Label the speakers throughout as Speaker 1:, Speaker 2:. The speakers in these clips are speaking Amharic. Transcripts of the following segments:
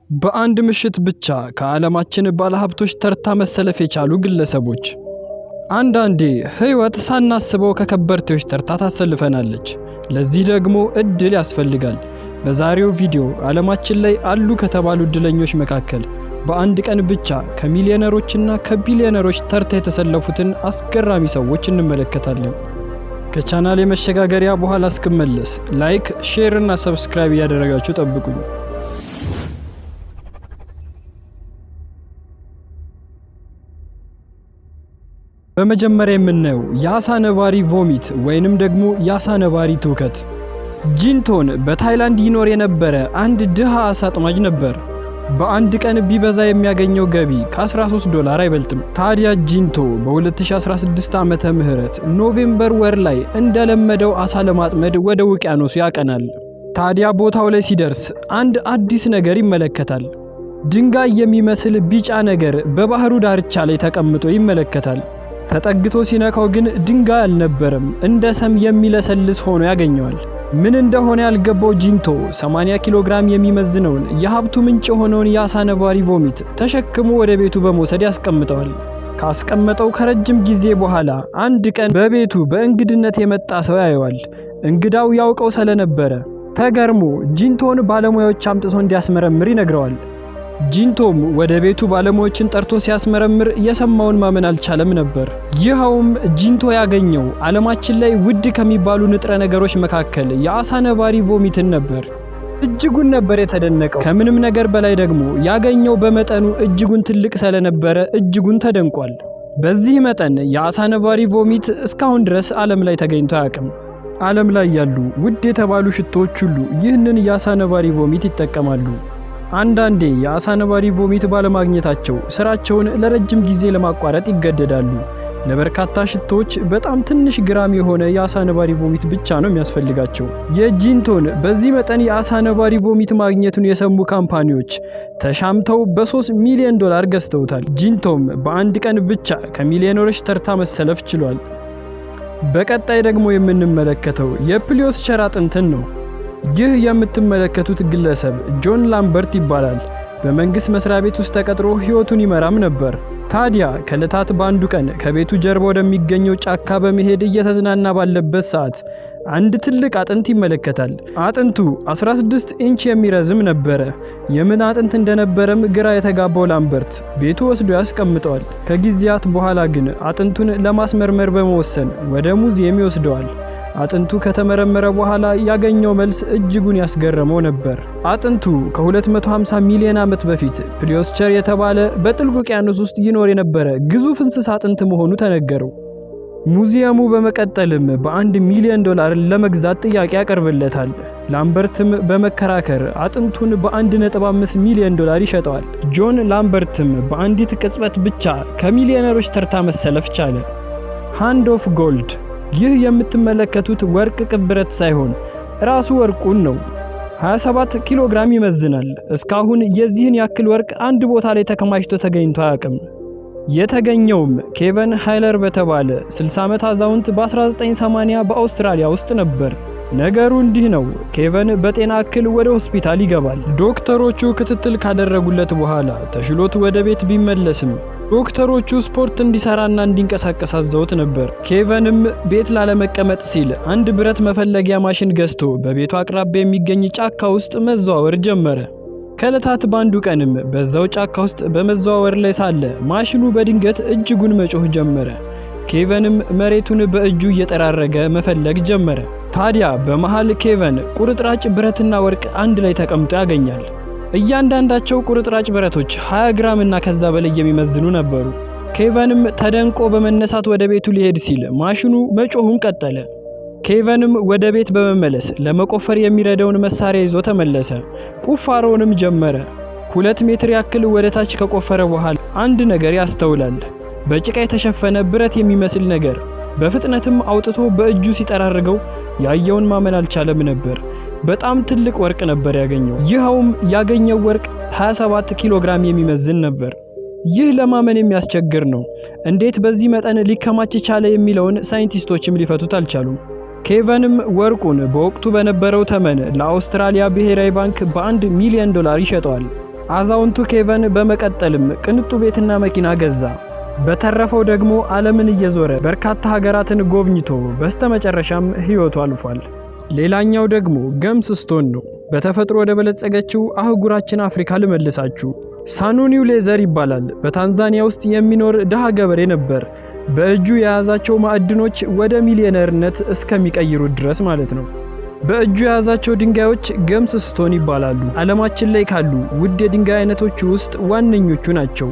Speaker 1: በአንድ ምሽት ብቻ ከዓለማችን ባለሀብቶች ተርታ መሰለፍ የቻሉ ግለሰቦች። አንዳንዴ ሕይወት ሳናስበው ከከበርቴዎች ተርታ ታሰልፈናለች። ለዚህ ደግሞ እድል ያስፈልጋል። በዛሬው ቪዲዮ ዓለማችን ላይ አሉ ከተባሉ እድለኞች መካከል በአንድ ቀን ብቻ ከሚሊዮነሮችና ከቢሊዮነሮች ተርታ የተሰለፉትን አስገራሚ ሰዎች እንመለከታለን። ከቻናል የመሸጋገሪያ በኋላ እስክመለስ ላይክ፣ ሼር እና ሰብስክራይብ እያደረጋችሁ ጠብቁኝ። በመጀመሪያ የምናየው የአሳ ነባሪ ቮሚት ወይንም ደግሞ የአሳ ነባሪ ትውከት። ጂንቶን በታይላንድ ይኖር የነበረ አንድ ድሃ አሳ አጥማጅ ነበር። በአንድ ቀን ቢበዛ የሚያገኘው ገቢ ከ13 ዶላር አይበልጥም። ታዲያ ጂንቶ በ2016 ዓመተ ምህረት ኖቬምበር ወር ላይ እንደለመደው አሳ ለማጥመድ ወደ ውቅያኖሱ ያቀናል። ታዲያ ቦታው ላይ ሲደርስ አንድ አዲስ ነገር ይመለከታል። ድንጋይ የሚመስል ቢጫ ነገር በባህሩ ዳርቻ ላይ ተቀምጦ ይመለከታል። ተጠግቶ ሲነካው ግን ድንጋይ አልነበረም፣ እንደ ሰም የሚለሰልስ ሆኖ ያገኘዋል። ምን እንደሆነ ያልገባው ጂንቶ 80 ኪሎ ግራም የሚመዝነውን የሀብቱ ምንጭ የሆነውን የአሳ ነባሪ ቮሚት ተሸክሞ ወደ ቤቱ በመውሰድ ያስቀምጠዋል። ካስቀመጠው ከረጅም ጊዜ በኋላ አንድ ቀን በቤቱ በእንግድነት የመጣ ሰው ያየዋል። እንግዳው ያውቀው ስለነበረ ተገርሞ ጂንቶን ባለሙያዎች አምጥቶ እንዲያስመረምር ይነግረዋል። ጂንቶም ወደ ቤቱ ባለሙያዎችን ጠርቶ ሲያስመረምር የሰማውን ማመን አልቻለም ነበር። ይኸውም ጂንቶ ያገኘው ዓለማችን ላይ ውድ ከሚባሉ ንጥረ ነገሮች መካከል የአሳ ነባሪ ቮሚትን ነበር። እጅጉን ነበር የተደነቀው። ከምንም ነገር በላይ ደግሞ ያገኘው በመጠኑ እጅጉን ትልቅ ስለነበረ እጅጉን ተደንቋል። በዚህ መጠን የአሳ ነባሪ ቮሚት እስካሁን ድረስ ዓለም ላይ ተገኝቶ አያውቅም። ዓለም ላይ ያሉ ውድ የተባሉ ሽቶዎች ሁሉ ይህንን የአሳ ነባሪ ቮሚት ይጠቀማሉ። አንዳንዴ የአሳ ነባሪ ቮሚት ባለማግኘታቸው ስራቸውን ለረጅም ጊዜ ለማቋረጥ ይገደዳሉ። ለበርካታ ሽቶዎች በጣም ትንሽ ግራም የሆነ የአሳ ነባሪ ቮሚት ብቻ ነው የሚያስፈልጋቸው። የጂንቶን በዚህ መጠን የአሳ ነባሪ ቮሚት ማግኘቱን የሰሙ ካምፓኒዎች ተሻምተው በ3 ሚሊዮን ዶላር ገዝተውታል። ጂንቶም በአንድ ቀን ብቻ ከሚሊዮነሮች ተርታ መሰለፍ ችሏል። በቀጣይ ደግሞ የምንመለከተው የፕሊዮስቸር አጥንትን ነው። ይህ የምትመለከቱት ግለሰብ ጆን ላምበርት ይባላል። በመንግስት መስሪያ ቤት ውስጥ ተቀጥሮ ህይወቱን ይመራም ነበር። ታዲያ ከዕለታት በአንዱ ቀን ከቤቱ ጀርባ ወደሚገኘው ጫካ በመሄድ እየተዝናና ባለበት ሰዓት አንድ ትልቅ አጥንት ይመለከታል። አጥንቱ 16 ኢንች የሚረዝም ነበረ። የምን አጥንት እንደነበረም ግራ የተጋባው ላምበርት ቤቱ ወስዶ ያስቀምጠዋል። ከጊዜያት በኋላ ግን አጥንቱን ለማስመርመር በመወሰን ወደ ሙዚየም ይወስደዋል። አጥንቱ ከተመረመረ በኋላ ያገኘው መልስ እጅጉን ያስገረመው ነበር። አጥንቱ ከ250 ሚሊዮን ዓመት በፊት ፕሊዮስቸር የተባለ በጥልቅ ውቅያኖስ ውስጥ ይኖር የነበረ ግዙፍ እንስሳ አጥንት መሆኑ ተነገረው። ሙዚየሙ በመቀጠልም በአንድ ሚሊዮን ዶላር ለመግዛት ጥያቄ ያቀርብለታል። ላምበርትም በመከራከር አጥንቱን በ1.5 ሚሊዮን ዶላር ይሸጠዋል። ጆን ላምበርትም በአንዲት ቅጽበት ብቻ ከሚሊዮነሮች ተርታ መሰለፍ ቻለ። ሃንድ ኦፍ ጎልድ ይህ የምትመለከቱት ወርቅ ቅብረት ሳይሆን ራሱ ወርቁን ነው። 27 ኪሎ ግራም ይመዝናል። እስካሁን የዚህን ያክል ወርቅ አንድ ቦታ ላይ ተከማችቶ ተገኝቶ አያውቅም። የተገኘውም ኬቨን ሃይለር በተባለ 60 ዓመት አዛውንት በ1980 በአውስትራሊያ ውስጥ ነበር። ነገሩ እንዲህ ነው። ኬቨን በጤና እክል ወደ ሆስፒታል ይገባል። ዶክተሮቹ ክትትል ካደረጉለት በኋላ ተሽሎት ወደ ቤት ቢመለስም ዶክተሮቹ ስፖርት እንዲሰራና እንዲንቀሳቀስ አዘውት ነበር። ኬቨንም ቤት ላለመቀመጥ ሲል አንድ ብረት መፈለጊያ ማሽን ገዝቶ በቤቱ አቅራቢያ የሚገኝ ጫካ ውስጥ መዘዋወር ጀመረ። ከዕለታት በአንዱ ቀንም በዛው ጫካ ውስጥ በመዘዋወር ላይ ሳለ ማሽኑ በድንገት እጅጉን መጮህ ጀመረ። ኬቨንም መሬቱን በእጁ እየጠራረገ መፈለግ ጀመረ። ታዲያ በመሃል ኬቨን ቁርጥራጭ ብረትና ወርቅ አንድ ላይ ተቀምጦ ያገኛል። እያንዳንዳቸው ቁርጥራጭ ብረቶች 20 ግራም እና ከዛ በላይ የሚመዝኑ ነበሩ። ኬቨንም ተደንቆ በመነሳት ወደ ቤቱ ሊሄድ ሲል ማሽኑ መጮሁን ቀጠለ። ኬቨንም ወደ ቤት በመመለስ ለመቆፈር የሚረዳውን መሳሪያ ይዞ ተመለሰ። ቁፋሮውንም ጀመረ። ሁለት ሜትር ያክል ወደ ታች ከቆፈረ በኋላ አንድ ነገር ያስተውላል። በጭቃ የተሸፈነ ብረት የሚመስል ነገር በፍጥነትም አውጥቶ በእጁ ሲጠራርገው ያየውን ማመን አልቻለም ነበር። በጣም ትልቅ ወርቅ ነበር ያገኘው። ይኸውም ያገኘው ወርቅ 27 ኪሎ ግራም የሚመዝን ነበር። ይህ ለማመን የሚያስቸግር ነው። እንዴት በዚህ መጠን ሊከማች ቻለ የሚለውን ሳይንቲስቶችም ሊፈቱት አልቻሉም። ኬቨንም ወርቁን በወቅቱ በነበረው ተመን ለአውስትራሊያ ብሔራዊ ባንክ በአንድ ሚሊዮን ዶላር ይሸጠዋል። አዛውንቱ ኬቨን በመቀጠልም ቅንጡ ቤትና መኪና ገዛ። በተረፈው ደግሞ ዓለምን እየዞረ በርካታ ሀገራትን ጎብኝቶ በስተመጨረሻም ሕይወቱ አልፏል። ሌላኛው ደግሞ ገምስ ስቶን ነው። በተፈጥሮ ወደ በለጸገችው አህጉራችን አፍሪካ ልመልሳችሁ። ሳኑኒው ሌዘር ይባላል። በታንዛኒያ ውስጥ የሚኖር ድሃ ገበሬ ነበር። በእጁ የያዛቸው ማዕድኖች ወደ ሚሊዮነርነት እስከሚቀይሩት ድረስ ማለት ነው። በእጁ የያዛቸው ድንጋዮች ገምስ ስቶን ይባላሉ። ዓለማችን ላይ ካሉ ውድ የድንጋይ አይነቶች ውስጥ ዋነኞቹ ናቸው።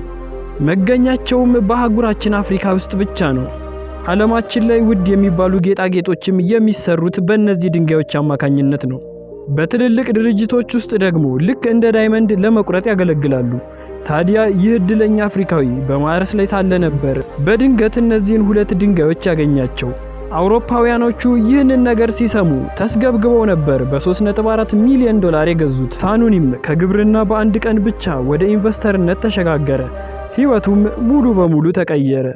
Speaker 1: መገኛቸውም በአህጉራችን አፍሪካ ውስጥ ብቻ ነው። ዓለማችን ላይ ውድ የሚባሉ ጌጣጌጦችም የሚሰሩት በእነዚህ ድንጋዮች አማካኝነት ነው። በትልልቅ ድርጅቶች ውስጥ ደግሞ ልክ እንደ ዳይመንድ ለመቁረጥ ያገለግላሉ። ታዲያ ይህ እድለኛ አፍሪካዊ በማረስ ላይ ሳለ ነበር በድንገት እነዚህን ሁለት ድንጋዮች ያገኛቸው። አውሮፓውያኖቹ ይህንን ነገር ሲሰሙ ተስገብግበው ነበር በ3.4 ሚሊዮን ዶላር የገዙት። ሳኑኒም ከግብርና በአንድ ቀን ብቻ ወደ ኢንቨስተርነት ተሸጋገረ። ሕይወቱም ሙሉ በሙሉ ተቀየረ።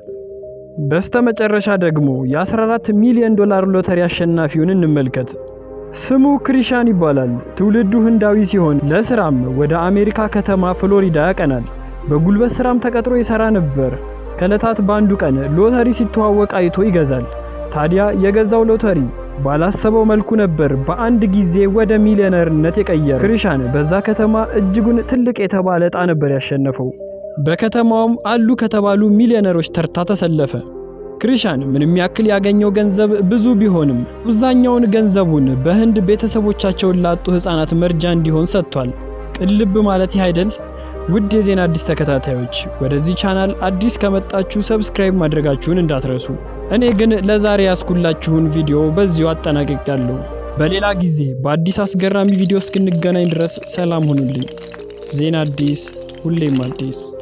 Speaker 1: በስተመጨረሻ ደግሞ የ14 ሚሊዮን ዶላር ሎተሪ አሸናፊውን እንመልከት። ስሙ ክሪሻን ይባላል። ትውልዱ ህንዳዊ ሲሆን ለስራም ወደ አሜሪካ ከተማ ፍሎሪዳ ያቀናል። በጉልበት ስራም ተቀጥሮ ይሰራ ነበር። ከዕለታት በአንዱ ቀን ሎተሪ ሲተዋወቅ አይቶ ይገዛል። ታዲያ የገዛው ሎተሪ ባላሰበው መልኩ ነበር በአንድ ጊዜ ወደ ሚሊዮነርነት የቀየረ። ክሪሻን በዛ ከተማ እጅጉን ትልቅ የተባለ ዕጣ ነበር ያሸነፈው። በከተማውም አሉ ከተባሉ ሚሊዮነሮች ተርታ ተሰለፈ። ክሪሻን ምንም ያክል ያገኘው ገንዘብ ብዙ ቢሆንም አብዛኛውን ገንዘቡን በህንድ ቤተሰቦቻቸውን ላጡ ህፃናት መርጃ እንዲሆን ሰጥቷል። ቅልብ ማለት ይህ አይደል? ውድ የዜና አዲስ ተከታታዮች ወደዚህ ቻናል አዲስ ከመጣችሁ ሰብስክራይብ ማድረጋችሁን እንዳትረሱ። እኔ ግን ለዛሬ ያስኩላችሁን ቪዲዮ በዚሁ አጠናቅቄያለሁ። በሌላ ጊዜ በአዲስ አስገራሚ ቪዲዮ እስክንገናኝ ድረስ ሰላም ሁኑልኝ። ዜና አዲስ ሁሌም አዲስ